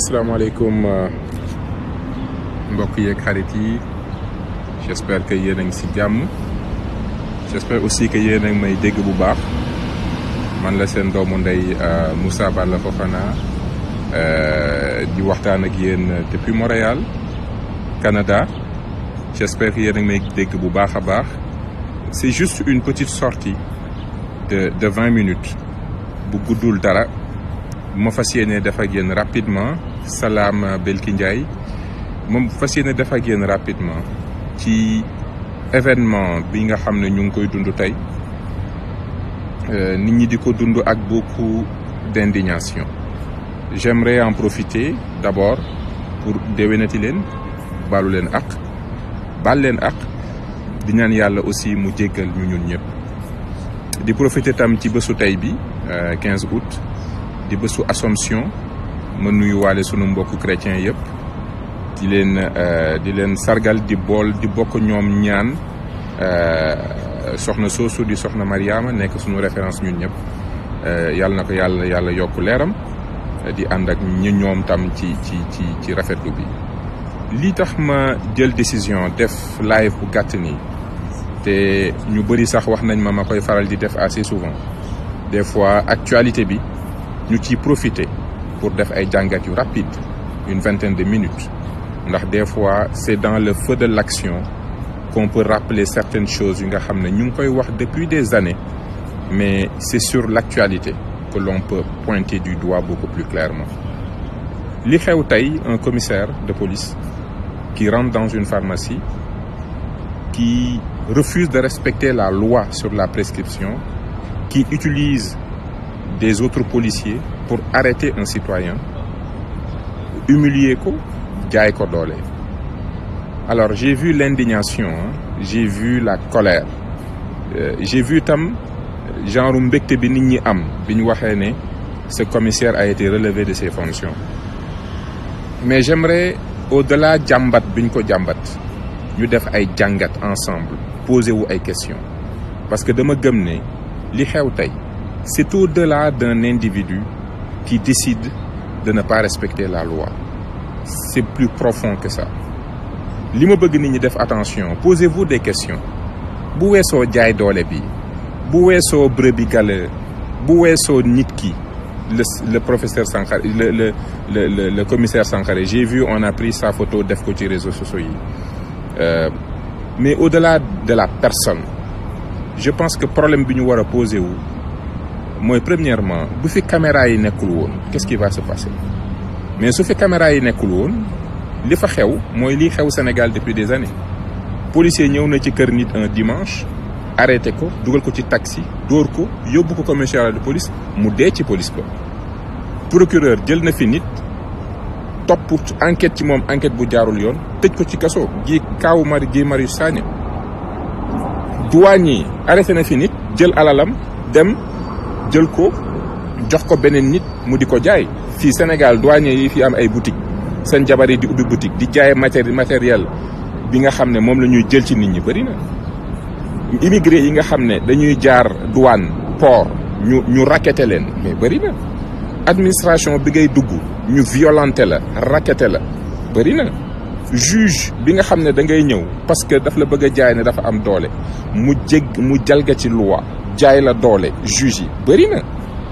asalaamaaleykum mbokk yeeg xarit yi j'espère que yéen a ngi si jàmm j'espère aussi que yéen a ngi may dégg bu baax man la seen doomu ndey Moussa Balla Fofana di waxtaan ak yéen depuis Montréal Canada j'espère que yéen a ngi may dégg bu baax a baax c'est juste une petite sortie de de vingt minutes bu guddul dara bu ma fas yéene def ak yéen rapidement Salam Belki Ndiaye moom fas yéene def ak yéen rapidement ci événement bi nga xam ne ñu ngi koy dund tey nit ñi di ko dund ak beaucoup d'indignation j'aimerais en profiter d'abord pour déwénati leen baalu leen ak baal leen ak di ñaan yàlla aussi mu jéggal ñu ñun ñëpp di profiter tam ci bésu tey bi 15 août di bésu Assomption ma nuyu waale sunu mbokku chrétien yëpp di leen di leen sargal di bool di bokk ñoom ñaan soxna soosu di soxna Mariama nekk sunu référence ñun ñëpp yàlla na ko yàlla yàlla yokk leeram di ànd ak ñu ñoom tam ci ci ci ci rafetlu bi lii tax ma jël décision def live bu gàtt nii te ñu bëri sax wax nañ ma ma koy faral di def assez souvent des fois actualité bi ñu ciy profiter pour def ay jàngat yu rapide une vingtaine de minutes ndax des fois c'est dans le feu de l'action qu'on peut rappeler certaines choses yu nga xam ne ñu ngi koy wax depuis des années mais c'est sur l'actualité que l'on peut pointer du doigt beaucoup plus clairement li xew tey un commissaire de police qui rentre dans une pharmacie qui refuse de respecter la loi sur la prescription qui utilise des autres policiers pour arrêter un citoyen humilier ko jaay ko doole alors j'ai vu l'indignation j'ai vu la colère euh, j'ai vu tam genre mbégte bi nit ñi am bi ñu waxee ne ce commissaire a été relevé de ses fonctions mais j'aimerais au-delà jàmbat bi ñu ko jàmbat ñu def ay jàngat ensemble poser wu ay questions parce que dama gëm ne li xew tey c'est au-delà d'un individu qui décide de ne pas respecter la loi c'est plus profond que ça li ma bëgg nit ñi def attention posez-vous des questions bu weesoo jaay doole bi bu weesoo brebis galeux bu weesoo nit ki le le professeur Sankharé le le le le le commissaire Sankharé j'ai vu on a pris sa photo def ko ci réseaux sociaux yi euh, mais au-delà de la personne je pense que problème bi ñu war a poser wu mooy premièrement bu fi caméra yi nekkul woon qu'est-ce qui va se passer mais su fi caméra yi nekkul woon li fa xew mooy lii xew Sénégal depuis des années policier ñëw na ci kër nit un dimanche arrêté ko dugal ko ci taxi dóor ko yóbbu ko commissariat de police mu dee ci police ba procureur jël na fi nit topp enquête ci moom enquête bu jaarul yoon tëj ko ci kaso gi kaawu mari gi Marius Sagna douane yi arrêté na fi nit jël alalam dem jël ko jox ko beneen nit mu di ko jaay fii Sénégal douanier yi fi am ay boutique seen jabar yi di ubbi boutique di jaay matéri matériel bi nga xam ne moom la ñuy jël ci nit ñi bëri na immigré yi nga xam ne dañuy jaar douane port ñu ñu raqueté leen mais bëri na administration bi ngay dugg ñu violenté la raqueté la bëri na juge bi nga xam ne da ngay ñëw parce que daf la bëgg a jaay ne dafa am doole mu jég mu jalga ci loi jaay la doole juge yi bëri na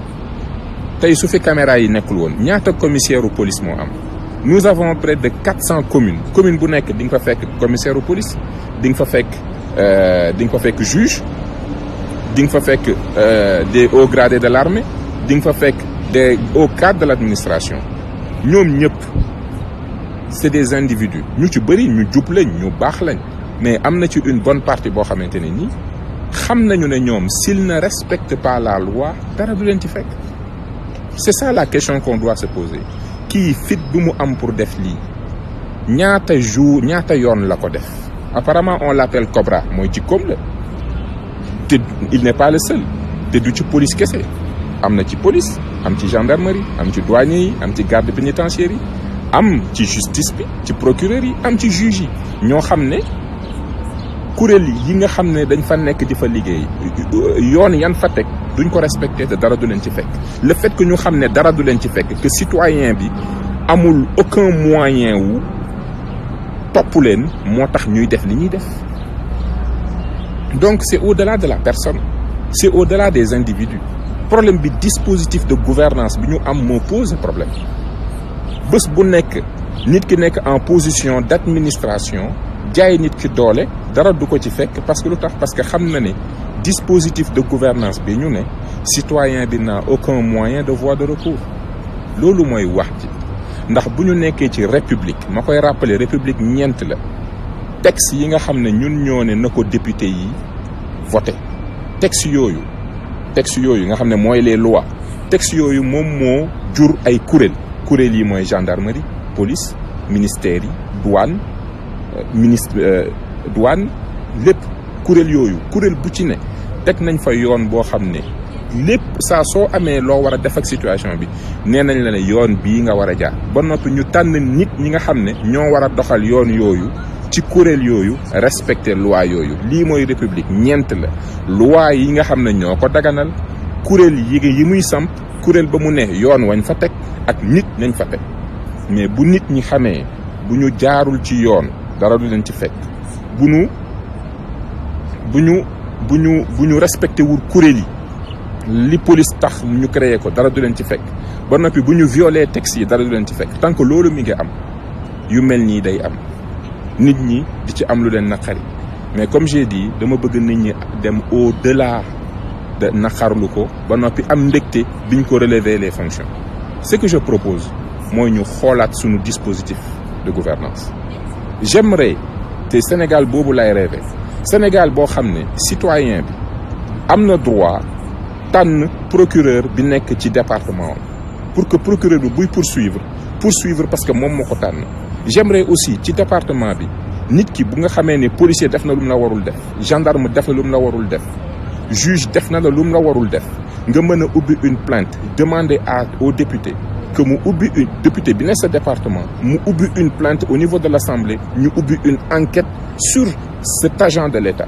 tey su fi caméra yi nekkul woon ñaata commissaire u police moo am nous avons près de quatre cents communes commune bu nekk di nga fa fekk commissaire u police di nga fa fekk di nga fa fekk juge di nga fa fekk des hauts gradés de l'armée di nga fa fekk des hauts cadres de l'administration ñoom ñëpp c'est des individus ñu ci bëri ñu jub lañ ñu baax lañ mais am na ci une bonne partie boo xamante ne nii xam nañu ne ñoom s'ils ne respectent pas la loi dara du leen ci fekk c'est ça la question qu'on doit se poser kii fit bi mu am pour def lii ñaata jour ñaata yoon la ko def apparemment on l'appelle Cobra mooy jikkoom la te il n'est pas le seul te du ci police kese am na ci police am ci gendarmerie am ci douanier yi am ci garde pénitentiaire yi am ci justice bi ci procureur yi am ci juge yi ñoo xam ne kuréel yi nga xam ne dañ fa nekk di fa liggéey yoon yan fa teg duñ ko respecté te dara du leen ci fekk le fait que ñu xam ne dara du leen ci fekk que citoyen bi amul aucun moyen wu topp leen moo tax ñuy def li ñuy def donc c'est au-delà de la personne c'est au-delà des individus problème bi dispositif de gouvernance bi ñu am moo pose problème bés bu nekk nit ki nekk en position d'administration jaay nit ki doole dara du ko ci fekk parce que lu tax parce que xam na ne dispositif de gouvernance bi ñu ne citoyen bi n'a aucun moyen de voie de recours loolu mooy wax ji ndax bu ñu nekkee ci république ma koy rappeler république ñeent la texte yi nga xam ne ñun ñoo ne na ko député yi voté texte yooyu texte yooyu nga xam ne mooy les lois texte yooyu moom moo jur ay kuréel kuréel yi mooy gendarmerie police ministère yi douane ministre douane lépp kuréel yooyu kuréel bu ci ne teg nañ fa yoon boo xam ne lépp saa soo amee loo war a def ak situation bi nee nañ la ne yoon bii nga war a jaar ba noppi ñu tànn nit ñi nga xam ne ñoo war a doxal yoon yooyu ci kuréel yooyu respecter loi yooyu lii mooy république ñeent la loi yi nga xam ne ñoo ko daganal kuréel yi yi muy samp kuréel ba mu ne yoon wañ fa teg ak nit nañ fa teg mais bu nit ñi xamee bu ñu jaarul ci yoon dara du leen ci fekk bu ñu bu ñu bu ñu bu ñu respecté wul kuréel yi li police tax ñu créé ko dara du leen ci fekk ba noppi bu ñu violé texte yi dara du leen ci fekk tant que loolu mi ngi am yu mel nii day am nit ñi di ci am lu leen naqari mais comme j'ai dit dama bëgg nit ñi dem au delà de naqarlu ko ba noppi am mbégte biñ ko relever les fonctions ce que je propose mooy ñu xoolaat suñu dispositif de gouvernance j'aimerais te Sénégal boobu lay rêver Sénégal boo xam ne citoyen bi am na droit tànn procureur bi nekk ci département pour que procureur bi buy poursuivre poursuivre parce que moom moo ko tànn j'aimerais aussi ci département bi nit ki bu nga xamee ne policier def na lu mu la warul def gendarme def na lu mu la warul def juge def na la lu mu la warul def nga mën a ubbi une plainte demander à au député que mu ubbi une député bi ne sa département mu ubbi une plainte au niveau de l'Assemblée ñu ubbi une enquête sur cet agent de l'État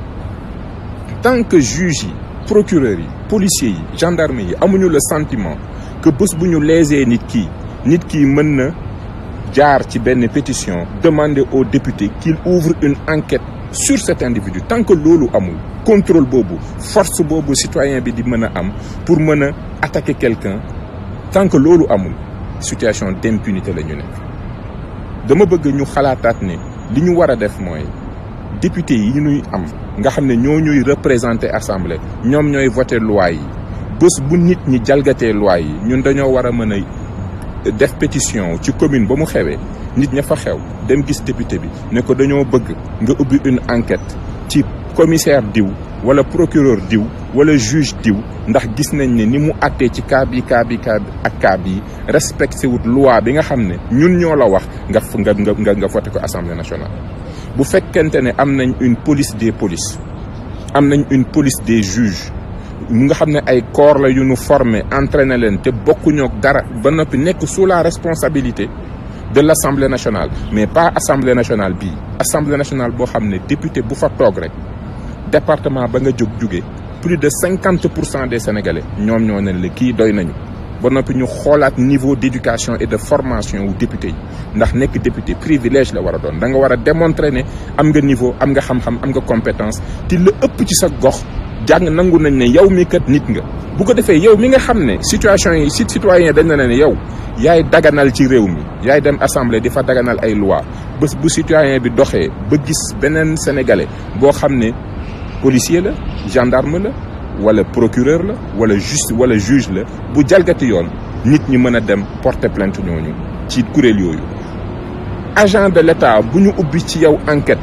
tant que juge yi procureur yi policiers yi gendarme yi amuñu le sentiment que bés bu ñu lésee nit kii nit kii mën na jaar ci benn pétition demander au député qu'il ouvre une enquête sur cet individu tant que loolu amul contrôle boobu force boobu citoyen bi di mën a am pour mën a attaquer quelqu'un tant que loolu amul situation d'impunité la ñu nekk dama bëgg ñu xalaataat ne li ñu war a def mooy député yi ñuy am nga xam ne ñoo ñuy représenter assemblée ñoom ñooy voter loi yi bés bu nit ñi jalgatee loi yi ñun dañoo war a mën a def pétition ci commune ba mu xewee nit ña fa xew dem gis député bi ne ko dañoo bëgg nga ubbi une enquête ci commissaire diw wala procureur diw wala juge diw ndax gis nañ ne ni mu àttee ci cas bi cas bi cas ak cas bi respecté wut loi bi nga xam ne ñun ñoo la wax nga nga nga nga voté ko assemblée nationale. bu fekkente ne am nañ une police des polices am nañ une police des juges mu nga xam ne ay corps la yu ñu formé entraîné leen te bokkuñoo dara ba noppi nekk sous la responsabilité de l'Assemblée nationale mais pas Assemblée nationale bii Assemblée nationale boo xam ne député bu fa toog rek département ba nga jóg jóge plus de cinquante pour cent des Sénégalais ñoom ñoo ne la kii doy nañu ba noppi ñu xoolaat niveau d'éducation et de formation wu député yi ndax nekk député privilège la war a doon da nga war a démontrer ne am nga niveau am nga xam-xam am nga compétence te la ëpp ci sa gox jàng nangu nañ ne yow mi kat nit nga bu ko defee yow mi nga xam ne situation yi si citoyen dañ na ne yow yaay daganal ci réew mi yaay dem assemblée di fa daganal ay loi bés bu citoyen bi doxee ba gis beneen sénégalais boo xam ne policier la gendarme la wala procureur la wala juste wala juge la bu jalgati yoon nit ñi mën a dem porter plainte ñooñu ci kuréel yooyu agent de l'État bu ñu ubbi ci yow enquête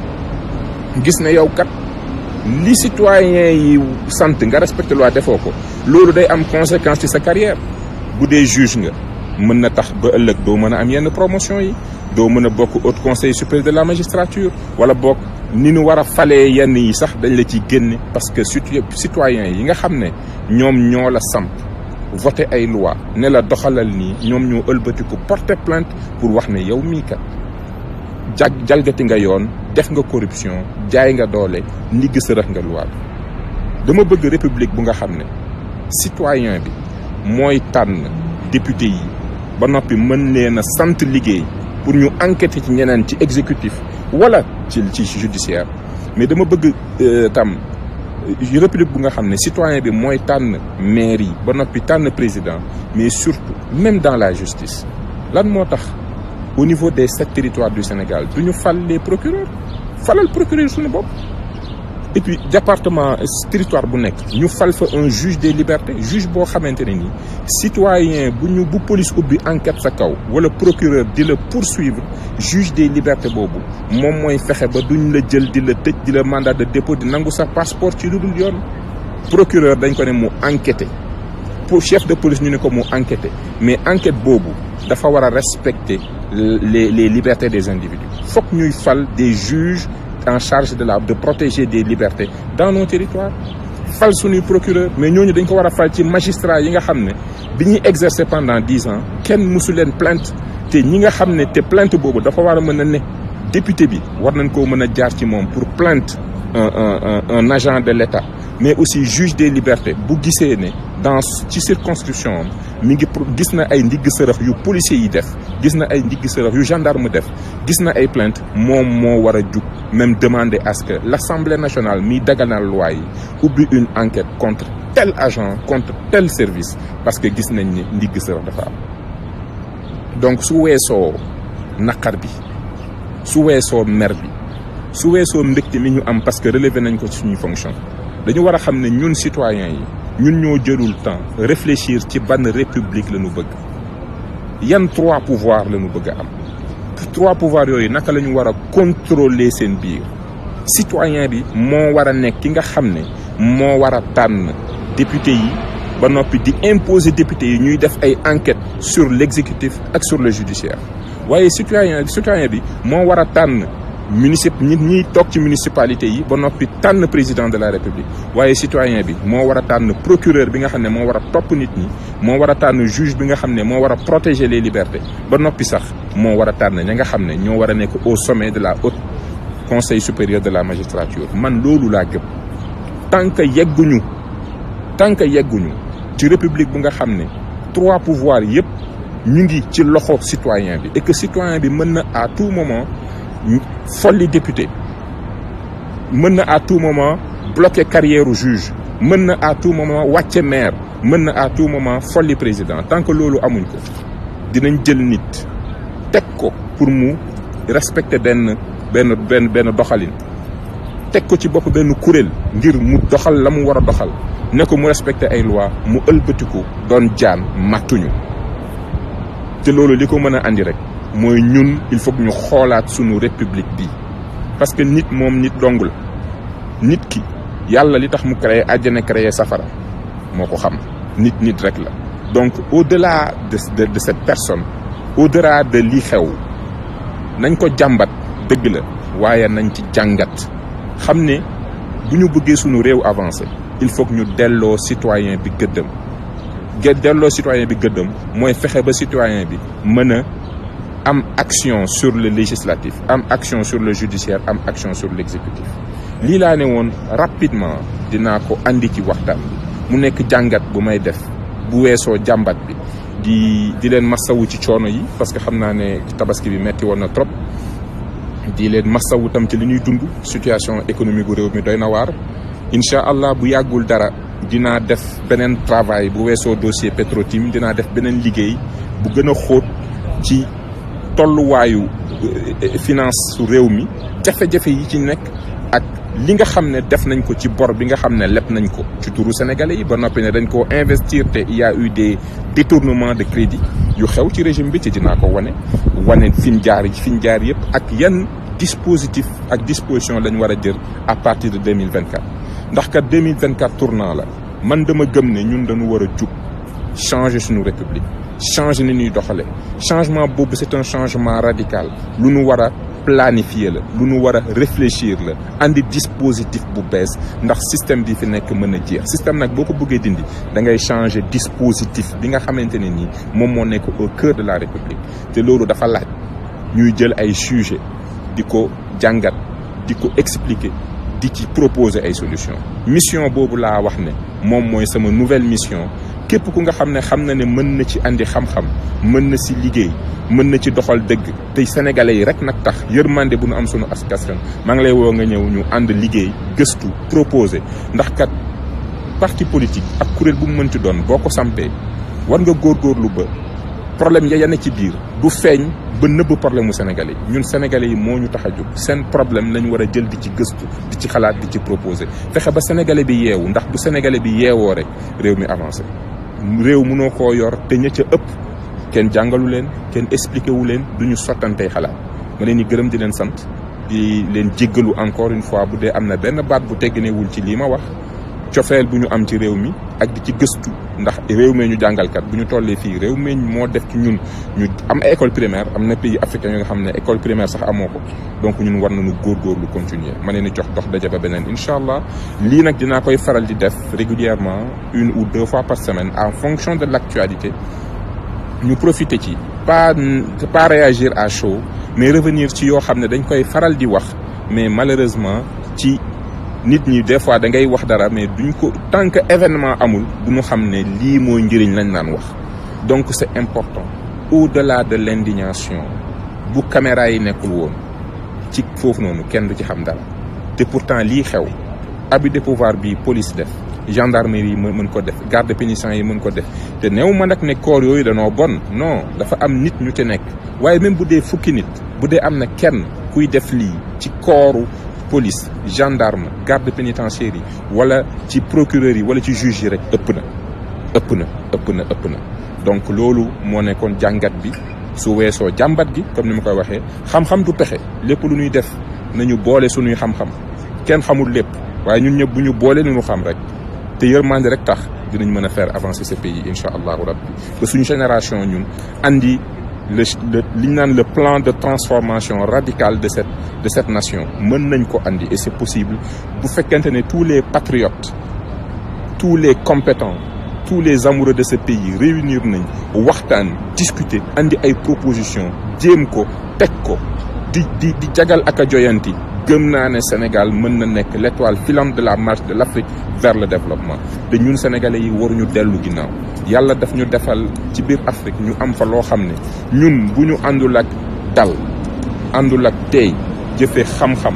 gis ne yow kat li citoyen yi sant nga respecté loi defoo ko loolu day am conséquence ci sa carrière bu dee juge nga mën na tax ba ëllëg doo mën a am yenn promotion yi doo mën a bokk haut conseil supérieur de la magistrature wala bokk ni ñu war a falee yenn yi sax dañ la ciy génne parce que citoyen yi nga xam ne ñoom ñoo la samp voté ay loi ne la doxalal nii ñoom ñoo ëlbatiku porter plainte pour wax ne yow mii kat jag jalgati nga yoon def nga corruption jaay nga doole ndigg sërëx nga loi bi dama bëgg république bu nga xam ne citoyen bi mooy tànn député yi ba noppi mën leen a sant liggéey pour ñu enquêter ci ñeneen ci exécutif wala ci ci judiciaire mais dama bëgg tam république bu nga xam ne citoyen bi mooy tànn maire yi ba noppi tànn président mais surtout même dans la justice lan moo tax au niveau des sept territoires du Sénégal du ñu fal les procureurs falal procureur suñu bopp et puis département territoire bu nekk ñu fal fa un juge des libertés juge boo xamante ne nii citoyen bu ñu bu police ubbi enquête sa kaw wala procureur di la poursuivre juge des libertés boobu moom mooy fexe ba duñ la jël di la tëj di la mandat de dépôt di nangu sa passeport ci lu dul yoon procureur dañ ko ne mu enquêter pour chef de police ñu ne ko mu enquêter mais enquête boobu dafa war a respecter les les libertés des individus fokk ñuy fal des juges en charge de la de protéger des libertés dans nos territoires fal suñuy procureur mais ñooñu dañ ko war a fal ci magistrat yi nga xam ne bi ñuy exercer pendant dix ans kenn mësu leen plainte te ñi nga xam ne te plainte boobu dafa war a mën a ne député bi war nañ koo mën a jaar ci moom pour plainte un un un agent de l'État mais aussi juge des libertés bu gisee ne dans ci circonscription am mi ngi gis na ay ndigg sërëx yu policiers yi def gis na ay ndigg sërëx yu gendarme def gis na ay plainte moom moo war a jug même demander à ce que l'Assemblée nationale miy daganal loi yi ubbi une enquête contre tel agent contre tel service parce que gis nañ ni ndigg sërëx dafa am donc su weesoo naqar bi su weesoo mer bi su weesoo mbégte mi ñu am parce que relevé nañ ko ci suñuy fonction dañu war a xam ne ñun citoyens yi ñun ñoo jëlul temps réfléchir ci ban république la ñu bëgg yan trois pouvoirs la ñu bëgg a am trois pouvoirs yooyu naka la ñu war a contrôler seen biir citoyen bi moo war a nekk ki nga xam ne moo war a tànn député yi ba noppi di imposer député yi ñuy def ay enquêtes sur l'exécutif ak sur le judiciaire waaye citoyen citoyen bi moo war a tànn municip nit ñiy toog ci municipalité yi ba noppi tànn président de la république waaye citoyen bi moo war a tànn procureur bi nga xam ne moo war a topp nit ñi moo war a tànn juge bi nga xam ne moo war a protéger les libertés ba noppi sax moo war a tànn ña nga xam ne ñoo war a nekk au sommet de la haute conseil supérieur de la magistrature man loolu laa gëm tant que yegguñu tant que yegguñu ci république bu nga xam ne trois pouvoirs yëpp ñu ngi ci loxo citoyen bi et que citoyen bi mën na à tout moment folli député mën na à tout moment bloquer carrière u juge mën na à tout moment wàcce maire mën na à tout moment folli président tant que loolu amuñ ko dinañ jël nit teg ko pour mu respecter benn benn benn benn doxalin teg ko ci bopp benn kuréel ngir mu doxal la mu war a doxal ne ko mu respecter ay loi mu ëlbatiku doon jaan màttuñu te loolu li ko mën a andi rek mooy ñun il faut que ñu xoolaat sunu république bi parce que nit moom nit dong la nit ki yàlla li tax mu créé àjjana créé safara moo ko xam nit nit rek la donc au-delà de de de cette personne au-delà de li xew nañ ko jàmbat dëgg la waaye nañ ci jàngat xam ne bu ñu bëggee sunu réew avancé il faut que ñu delloo citoyen bi gëddëm ge delloo citoyen bi gëddëm mooy fexe ba citoyen bi mën a am action sur le législatif am action sur le judiciaire am action sur l'exécutif lii laa ne woon rapidement dinaa ko andi ci waxtaan bi mu nekk jàngat bu may def bu weesoo jàmbat bi di di leen massawu ci coono yi parce que xam naa ne tabaski bi metti woon na trop di leen massawu tam ci li ñuy dund situation économique gu réew mi doy na waar incha allah bu yàggul dara dinaa def beneen travail bu weesoo dossier Petrotim dinaa def beneen liggéey bu gën a xóot ci tolluwaayu finance su réew mi jafe-jafe yi ci nekk ak li nga xam ne def nañ ko ci bor bi nga xam ne leb nañ ko ci turu sénégalais yi ba noppi ne dañ koo investir te il y a eu des détournements de crédit yu xew ci régime bi ci dinaa ko wane wane fi ñu jaar fi ñu jaar yëpp ak yan dispositif ak disposition lañ war a jël à partir de 2024 ndax kat 2024 tournant la man dama gëm ne ñun dañu war a jug changer suñu république changer ni ñuy doxale changement boobu c'est un changement radical lu nu war a planifier la lu nu war a réfléchir la andi dispositif bu bees ndax système bi fi nekk mën a jeex système nag boo ko bëggee dindi da ngay changer dispositif bi nga xamante ne nii moom moo nekk au cœur de la république te loolu dafa laaj ñuy jël ay sujets di ko jàngat di ko expliquer di ci proposer ay solutions mission boobu laa wax ne moom mooy sama nouvelle mission képp ku nga xam ne xam na ne mën na ci andi xam-xam mën na si liggéey mën na ci doxal dëgg te sénégalais yi rek nag tax yërmande bu nu am sunu askan maa ngi lay woo nga ñëw ñu ànd liggéey gëstu proposé ndax kat parti politique ak kuréel bu mu mënti doon boo ko sampee war nga góorgóorlu ba problème ya ne ci biir du feeñ ba nëbb problème mu sénégalais yi ñun sénégalais yi moo ñu tax a jóg seen problème lañ war a jël di ci gëstu di ci xalaat di ci proposé fexe ba sénégalais bi yeewu ndax bu sénégalais bi yeewoo rek réew mi avancé réew mënoo koo yor te ña ca ëpp kenn jàngalu leen kenn expliqué wu leen du ñu sottantey xalaat ma leen di gërëm di leen sant di leen jéggalu encore une fois bu dee am na benn baat bu tegginewul ci lii ma wax cofeel bu ñu am ci réew mi ak di ci gëstu ndax réew mee ñu jàngalkat bu ñu tollee fii réew mee moo def ci ñun ñu am ay école primaire am na pays africain yoo nga xam ne école primaire sax amoo ko donc ñun war nañu góorgóorlu continuer ma leen di jox dox daje ba beneen incha allah lii nag dinaa koy faral di def régulièrement une ou deux fois par semaine en fonction de l' actualité ñu profiter ci pas pas réagir à chaud mais revenir ci yoo xam ne dañ koy faral di wax mais malheureusement ci nit ñi des fois da ngay wax dara mais duñ ko tant que événement amul du ñu xam ne lii mooy njëriñ lañ naan wax donc c' est important au-delà de l' indignation bu caméra yi nekkul woon ci foofu noonu kenn du ci xam dara te pourtant lii xew abus de pouvoir bi police def gendarmerie yi mën ko def garde pénitentiaire yi mën ko def te néew ma nag ne corps yooyu danoo bon non dafa am nit ñu ci nekk waaye même bu dee fukki nit bu dee am na kenn kuy def lii ci kooru police gendarme garde pénitentiaire yi wala ci procureur yi wala ci juge yi rek ëpp na ëpp na ëpp na ëpp na donc loolu moo nekkoon jàngat bi su weesoo jàmbat gi comme ni ma koy waxee xam-xam du pexe lépp lu ñuy def nañu boole suñuy xam-xam kenn xamul lépp waaye ñun ñëpp bu ñu boole lu ñu xam rek te yërmande rek tax dinañ mën a faire avancer ce pays incha allahu rabbi ba suñu génération ñun andi le le li ñu naan le plan de transformation radicale de cette de cette nation mën nañ ko andi et c'est possible bu fekkente ne tous les patriotes tous les compétents tous les amoureux de ce pays réunir nañ waxtaan discuter andi ay propositions jéem ko teg ko di di di jagal ak a joyanti gëm naa ne Sénégal mën na nekk l'étoile filante de la marche de l'Afrique vers le développement te ñun sénégalais yi waruñu dellu ginnaaw yàlla daf ñu defal ci biir Afrique ñu am fa loo xam ne ñun bu ñu àndul ak dal àndul ak tey jëfee xam-xam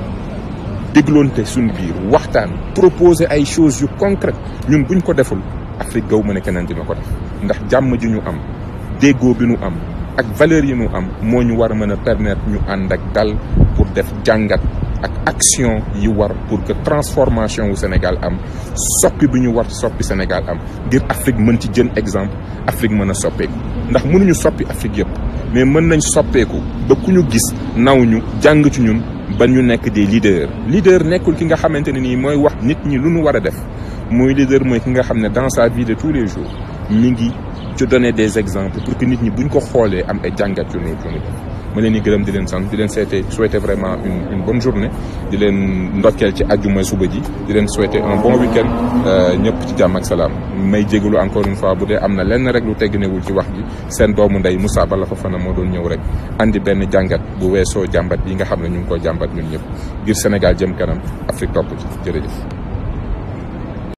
dégloonte suñu biir waxtaan proposer ay choses yu concrètes ñun buñ ko deful Afrique gaw ma ne keneen dina ko def ndax jàmm ji ñu am déggoo bi ñu am ak valeurs yi ñu am moo ñu war a mën a permettre ñu ànd ak dal pour def jàngat ak action yi war pour que transformation wu Sénégal am soppi bi ñu war soppi Sénégal am ngir Afrique mën ci jën exemple Afrique mën a soppeeku ndax mënuñu soppi Afrique yëpp mais mën nañ soppeeku ba ku ñu gis naw ñu jàng ci ñun ba ñu nekk des leaders leader nekkul ki nga xamante ne nii mooy wax nit ñi lu ñu war a def muy leader mooy ki nga xam ne dans sa vie de tous les jours mi ngi ci donner des exemples pour que nit ñi buñ ko xoolee am ay jàngat yu ñu yu ñu def ma leen di gërëm di leen sant di leen seete souhaiter vraiment une une bonne journée di leen ndokkeel ci àjjuma suba ji di leen souhaiter un bon week-end ñëpp ci jàmm ak salaam may jégalu encore une fois bu dee am na lenn rek lu tegginewul ci wax ji seen doomu ndey Moussa Bala Fofana moo doon ñëw rek andi benn jàngat bu weesoo jàmbat yi nga xam ne ñu ngi ko jàmbat ñun ñëpp ngir Sénégal jëm kanam Afrique topp ci jërëjëf